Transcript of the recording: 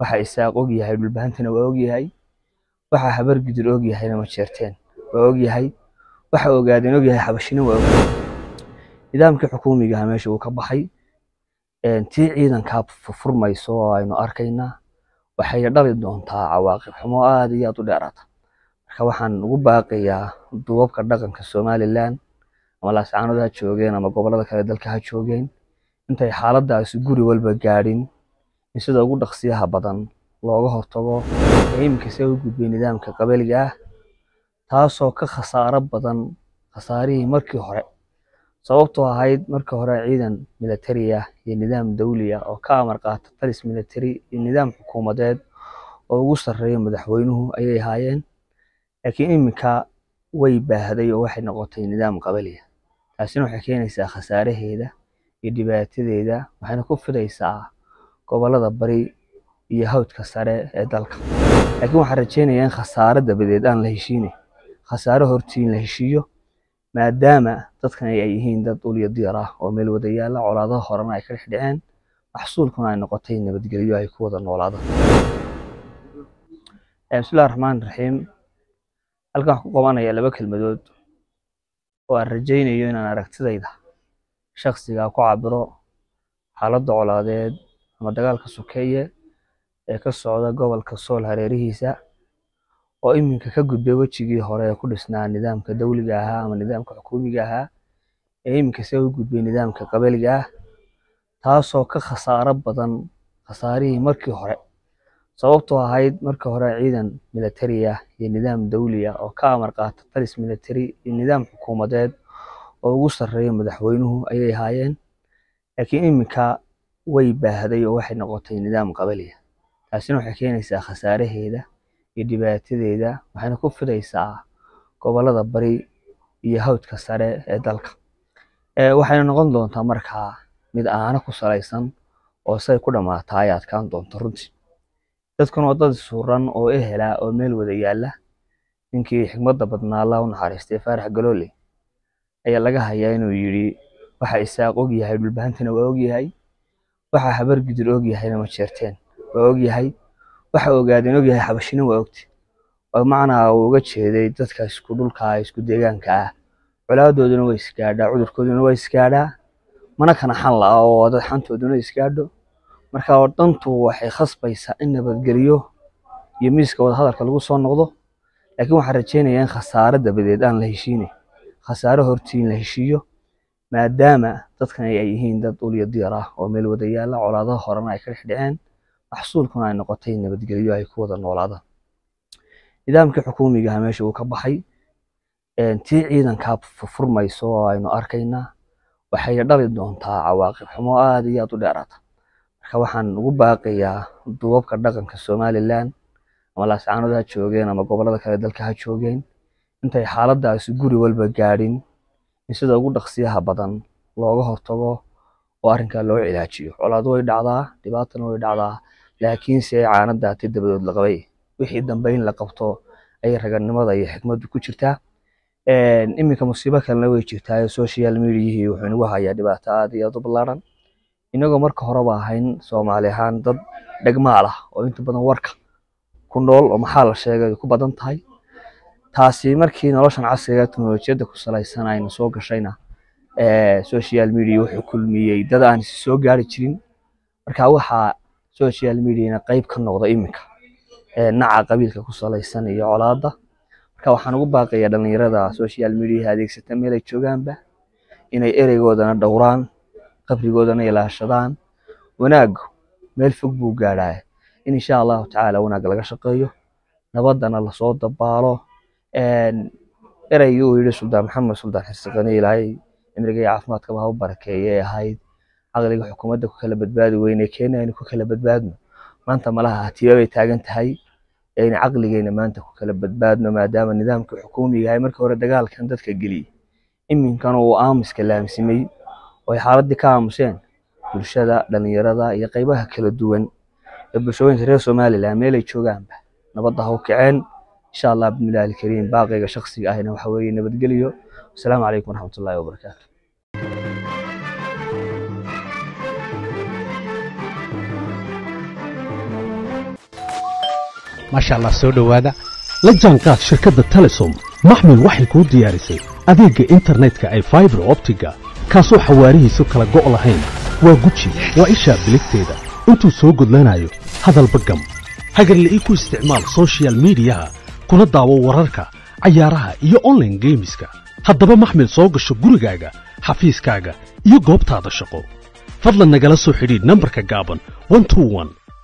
waxa isaaq og yahay dhulbahantana waa og yahay waxa habar gidir og yahayna ma jeerteen waa og yahay waxa ogaadeen og yahay xabashina waa og nidaamkii xukuumiga ah meesha uu ka baxay tii ciidankaa furmayso oo aynu arkaynaa waxay dhali doontaa cawaaqib xumo aad iyo aad u dheeraata marka waxaan ugu baaqayaa duubabka dhaqanka somalilan ama laascaanood ha joogeen ama gobollada kale dalka ha joogeen intay xaaladaasi guri walba gaadhin in sida ugu dhaqsiyaha badan looga hortago ee iminka se u gudbay nidaamka qabaliga ah taasoo ka khasaaro badan khasaarihii markii hore sababtoo ahayd markii hore ciidan militari ah iyo nidaam dawli ah oo ka amar qaata talis militari iyo nidaam xukuumadeed oo ugu sarreeya madaxweynuhu ayay ahaayeen laakiin iminka way baahday oo waxay noqotay nidaam qabali ah taasina waxay keenaysaa khasaaraheeda iyo dhibaatadeeda waxayna ku fidaysaa gobollada bari iyo hawdka sare ee dalka laakiin waxaan rajaynayaa in khasaaro dabadeed aan la heshiine khasaaro hortiin la heshiiyo maadaama dadkan ay yihiin dad ulyo diyar ah oo meel wada yaalla colaadaha horena ay ka dhex dhaceen maxsuulkuna ay noqotay nabadgelyo ay ku wada noolaadaan bismillahi raxmaan raxiim halkan waxaan ku qabanayaa laba kelmadood oo aan rajaynayo inaan aragtidayda shakhsiga ku cabiro xaaladda colaadeed ama dagaalka sokeeye ee ka socda gobolka sool hareerihiisa oo iminka ka gudbay wejigii hore ee ku dhisnaa nidaamka dawliga ahaa ama nidaamka xukuumiga ahaa ee iminka se u gudbay nidaamka qabaliga ah taasoo ka khasaaro badan khasaarihii markii hore sababtoo ahayd markii hore ciidan militari ah iyo nidaam dawli ah oo ka amar qaata talis militari iyo nidaam xukuumadeed oo ugu sarreeya madaxweynuhu ayay ahaayeen laakiin iminka way baahday oo waxay noqotay nidaam qabali ah taasina waxay keenaysaa khasaaraheeda iyo dhibaatadeeda waxayna ku fidaysaa gobollada bari iyo hawdka sare ee dalka waxayna noqon doontaa markaa mid aana ku salaysan oo say ku dhammaataa ay adkaan doonto runtii dadkan waa dad suuran oo ehela oo meel wada yaalla ninkii xigmadda badnaa allah u naxariistay faarax galoole ayaa laga hayaa inuu yidhi waxa isaaq og yahay dhulbahantana waa og yahay waxa habar gidir og yahayna ma jeerteen waa og yahay waxa ogaadeen og yahay xabashina waa ogti oo macnaa uu uga jeeday dadka isku dhulka isku deegaanka ah colaadooduna way isgaadhaa cudurkooduna waa isgaadhaa mana kana xan la'a oo dad xantooduna isgaadho marka dantu waxay khasbaysaa in nabadgelyo iyo miiska wadahadalka lagu soo noqdo laakiin waxaan rajaynayaa in khasaaro dabadeed aan la heshiine khasaaro hortiin la heshiiyo maadaama dadkan ay yihiin dad ulyo diyar ah oo meel wada yaalla colaadaha horena ay ka dhex dhaceen maxsuulkuna ay noqotay nabadgelyo ay ku wada noolaadaan nidaamkii xukuumiga ah meesha uu ka baxay tii ciidankaa furmayso oo aynu arkaynaa waxay dhali doontaa cawaaqib xumo aad iyo aad u dheeraata marka waxaan ugu baaqayaa duubabka dhaqanka somalilan ama laascaanood ha joogeen ama gobollada kale dalka ha joogeen intay xaaladaasi guri walba gaadhin in sida ugu dhaqsiyaha badan looga hortago oo arrinkaa loo cilaajiyo colaado way dhacdaa dhibaatana way dhacdaa laakiinse caanadaati dabadood la qabay wixii dambe in la qabto ayay raganimada iyo xikmaddu ku jirtaa iminka musiibo kalena way jirtaa social mediahii wuxuu inagu hayaa dhibaato aad iyo aad u ballaaran inagoo marka horeba ahayn soomaali ahaan dad dhegmaal ah oo inta badan warka ku nool oo maxaa la sheegay ay ku badan tahay taasi markii noloshan casriga teknolojiyadda ku salaysan ayna soo gashayna social media wuxuu kulmiyey dad aan isi soo gaari jirin marka waxaa social mediana qayb ka noqda iminka naca qabiilka ku salaysan iyo colaadda marka waxaan ugu baaqayaa dhallinyarada social mediaha adeegsata meel ay joogaanba inay ereygoodana dhowraan qabrigoodana ilaashadaan wanaaggu meel fog buu gaadhaa in insha allahu tacaala wanaag laga shaqeeyo nabaddana lasoo dabaalo ereygii uu yidhi suldaan maxamed suldaan xirsiqani ilaahay cimriga iyo caafimaadkaba ha u barakeeye ee ahayd caqliga xukuumadda ku kala badbaadi weyne keena aynu ku kala badbaadno maanta malaha hatiiba bay taagan tahay aynu caqligeyna maanta ku kala badbaadno maadaama nidaamkii xukuumiga ahay markii hore dagaalkan dadka geliyey iminkana uu aamuska laamsimay oo ay xaaladdii ka aamuseen bulshada dhallinyarada iyo qaybaha kala duwan ee bulshooyinka reer somalilan meelay joogaanba nabadda ha u kaceen insha allah bismillahi alkariim baaqayga shakhsiga ahina waxa weeye nabadgelyo asalaamu calaykum waraxmatullaahi wabarakaatu maasha allah soo dhowaada la jaanqaad shirkadda telesom maxmil waxay kuu diyaarisay adeegga internetka ay faibar optiga kaasoo xawaarihiisu kala go' lahayn waa guji waa ishaa biligteeda intuu soo gudlanayo hadalba gam hagarle ii ku isticmaal sochial midiyaha kuna daawo wararka cayaaraha iyo onlaine geemiska haddaba maxmil soo gasho gurigaaga xafiiskaaga iyo goobtaada shaqo fadlan nagala soo xidhiidh nambarka gaaban